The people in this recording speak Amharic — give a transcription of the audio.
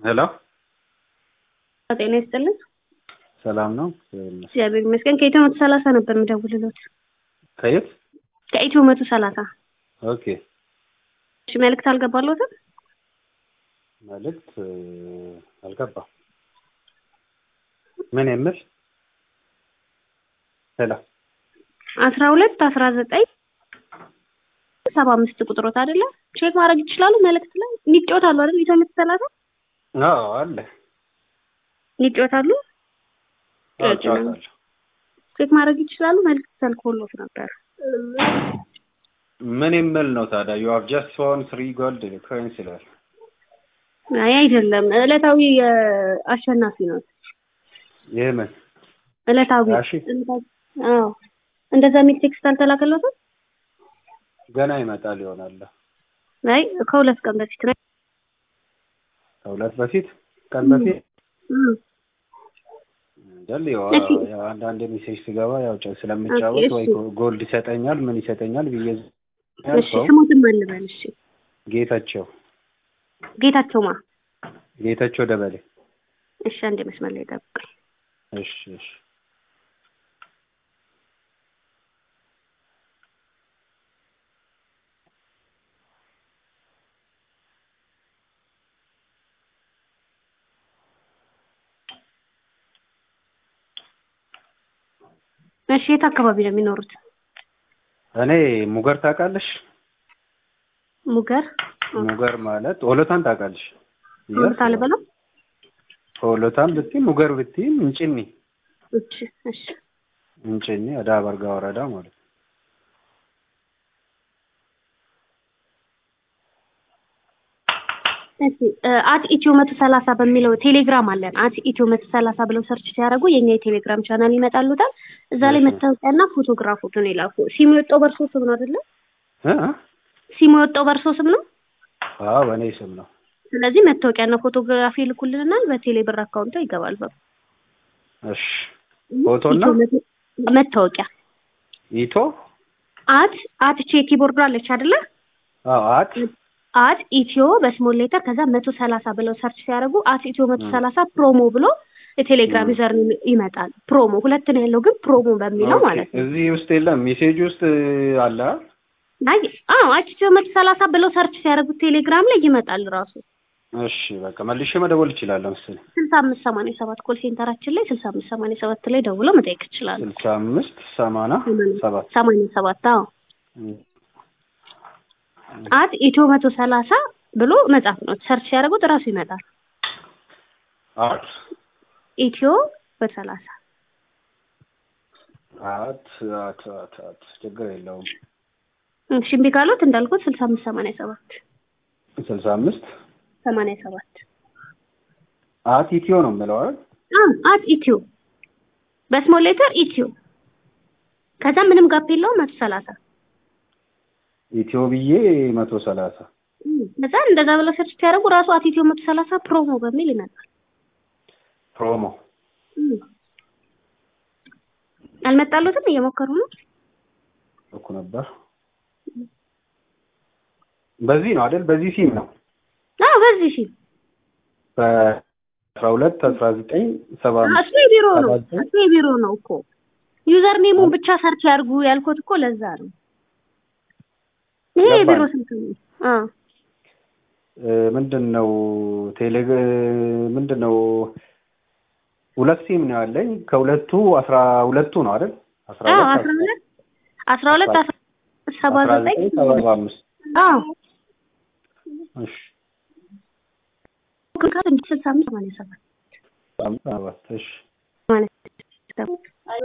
ሄሎ ጤና ይስጥልን። ሰላም ነው? እግዚአብሔር ይመስገን። ከኢትዮ መቶ ሰላሳ ነበር የምደውልሎት። ከየት? ከኢትዮ መቶ ሰላሳ ኦኬ። እሺ፣ መልዕክት አልገባሎትም? መልዕክት አልገባም። ምን የምል? ሄሎ አስራ ሁለት አስራ ዘጠኝ ሰባ አምስት ቁጥሮት አይደለ? ቼክ ማድረግ ይችላሉ። መልዕክት ላይ ይጫወታሉ አይደል? ኢትዮ መቶ ሰላሳ አዎ፣ አለ ይጫወታሉ። አዎ፣ እጫወታለሁ። ቼክ ማድረግ ይችላሉ። መልዕክት ተልኮሎት ነበር። ምን የምል ነው ታዲያ? ዩ ሃቭ ጀስት ፎን ስሪ ጎልድ ኮይንስ ይላል። አይ አይደለም፣ ዕለታዊ አሸናፊ ነው። ይህ ምን ዕለታዊ እሺ። አዎ፣ እንደዛ የሚል ቴክስት አልተላከለትም። ገና ይመጣል ይሆናል። አይ ከሁለት ቀን በፊት ነው። ከሁለት በፊት ቀን በፊት እም፣ እንጃል ያው እሺ። ያው አንዳንድ ሜሴጅ ስገባ ያው ጨ- ስለምጫወት ኦኬ፣ ወይ እሺ። ጎልድ ይሰጠኛል ምን ይሰጠኛል ብዬ እሺ፣ ያልከው ስሙትም አልበል። እሺ፣ ጌታቸው ጌታቸው ማ ጌታቸው ደበሌ። እሺ፣ አንድ መስመር ላይ ጠብቀኝ። እሺ እሺ እሺ፣ የት አካባቢ ነው የሚኖሩት? እኔ ሙገር ታውቃለሽ? ሙገር ሙገር ማለት ኦሎታን ታውቃለሽ? ሆልታ ልበለው? ኦሎታን ብትይ ሙገር ብትይ እንጭኒ እሺ፣ እሺ፣ እንጭኒ አዳ በርጋ ወረዳ ማለት ነው። እሺ አት ኢትዮ መቶ ሰላሳ በሚለው ቴሌግራም አለን። አት ኢትዮ መቶ ሰላሳ ብለው ሰርች ሲያደርጉ የኛ የቴሌግራም ቻናል ይመጣሉታል። እዛ ላይ እሺ። መታወቂያና ፎቶግራፎቱን ይላኩ። ሲሙ የወጣው በእርሶ ስም ነው አይደለ? እ? ሲሙ የወጣው በእርሶ ስም ነው። አዎ በእኔ ስም ነው። ስለዚህ መታወቂያና ፎቶግራፊ ይልኩልናል። በቴሌ ብር አካውንቶ ይገባል። በ እሺ ፎቶና ኢትዮ መቶ- መታወቂያ ኢቶ አት አት ቼ ኪቦርዱ አለች አይደለ? አዎ አት አት ኢትዮ በስሞል ሌተር ከዛ መቶ ሰላሳ ብለው ሰርች ሲያደርጉ አት ኢትዮ መቶ ም። ሰላሳ ፕሮሞ ብሎ የቴሌግራም ም። ዩዘር ይመጣል። ፕሮሞ ሁለት ነው ያለው፣ ግን ፕሮሞ በሚለው ኦኬ። ማለት ነው። እዚህ ውስጥ የለም ሜሴጅ ውስጥ አለ አይደል? አይ አዎ አት ኢትዮ መቶ ሰላሳ ብለው ሰርች ሲያደርጉት ቴሌግራም ላይ ይመጣል ራሱ እሺ በቃ መልሼ መደወል እችላለሁ መሰለኝ። ስልሳ አምስት ሰማንያ ሰባት ኮል ሴንተራችን ላይ ስልሳ አምስት ሰማንያ ሰባት ላይ ደውለው መጠየቅ ይችላሉ። ስልሳ አምስት ሰማንያ ሰባት ሰማንያ ሰባት አዎ ም። አት ኢትዮ መቶ ሰላሳ ብሎ መጻፍ ነው። ሰርች ሲያደርጉት ራሱ ይመጣል። አት ኢትዮ በሰላሳ አት አት አት አት ችግር የለውም። እሺ እምቢ ካሉት እንዳልኩት ስልሳ አምስት ሰማንያ ሰባት ስልሳ አምስት ሰማንያ ሰባት አት ኢትዮ ነው የምለው አይደል? አዎ አት ኢትዮ በስሞል ሌተር ኢትዮ ከዛ ምንም ጋፕ የለውም መቶ ሰላሳ ኢትዮ ብዬ መቶ ሰላሳ ከዛ እንደዛ ብለው ሰርች ሲያደርጉ ራሱ አት ኢትዮ መቶ ሰላሳ ፕሮሞ በሚል ይመጣል። ፕሮሞ እም። አልመጣሉትም? እየሞከሩ ነው። እኮ ነበር። በዚህ ነው አይደል? በዚህ ሲም ነው አዎ በዚህ ሺ በአስራ ሁለት አስራ ዘጠኝ ሰባ አምስት እሱ የቢሮ ነው ሰባ ዘጠኝ እሱ የቢሮ ነው እኮ ዩዘር ኔሙን ብቻ ሰርች ያድርጉ ያልኩት እኮ ለዛ ነው። ይሄ ገባኝ። የቢሮ ስልክ ነው። አዎ እ፣ ምንድን ነው ቴሌ ምንድን ነው ሁለት ሲም ነው ያለኝ። ከሁለቱ አስራ ሁለቱ ነው አይደል? አስራ አዎ ሁለት አስራ ሁለት አስራ ሁለት አስራ ሰባ አስራ ዘጠኝ ዘጠኝ ሰባ አምስት አዎ እሺ ስልሳ አምስት ሰማንያ ሰባት ሰባት እሺ ማለት ነው።